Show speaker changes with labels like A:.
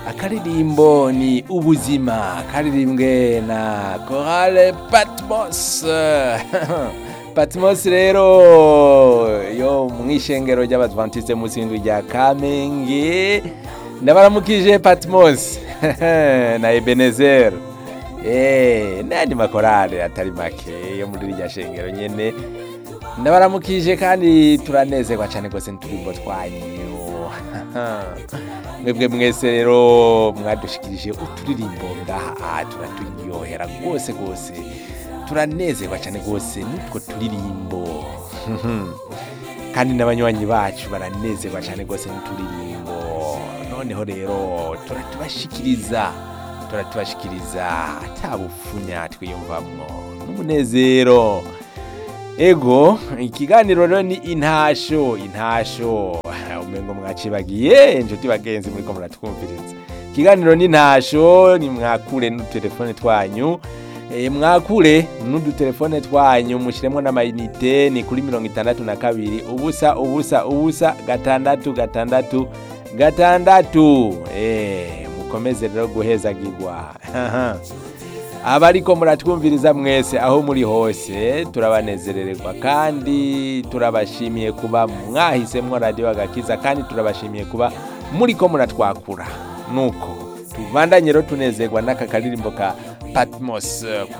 A: akaririmbo ni ubuzima karirimbwe na korale patmos patmos rero yo mu ishengero ry'abadventiste munsi y'indwi rya kamenge ndabaramukije patmos na ebenezer Eh, n'ayandi makorale atari make yo muri rya shengero nyene ndabaramukije kandi turanezerwa cyane rwose n'uturimbo twanyu mwebwe mwese rero mwadushikirije uturirimbo ngaha aha turaturyohera rwose rwose turanezerwa cyane rwose n'utwo turirimbo kandi n'abanywanyi bacu baranezerwa cyane rwose n'uturirimbo noneho rero turatubashikiriza turatubashikiriza atabufunya twiyumvamwo n'umunezero ego ikiganiro rero ni intasho intasho umengo mwacibagiye inshuti bagenzi muriko muratwumviriza ikiganiro ni intasho ni mwakure n'udutelefone twanyu e, mwakure n'udutelefone twanyu mushiremwo n'amayinite ni kuri mirongo itandatu na kabiri ubusa ubusa ubusa gatandatu gatandatu gatandatu e, mukomeze rero guhezagirwa abariko muratwumviriza mwese aho muri hose turabanezerererwa kandi turabashimiye kuba mwahisemwo radiyo agakiza kandi turabashimiye kuba muriko muratwakura nuko tubandanye rero tunezerwa n'aka karirimbo ka patmos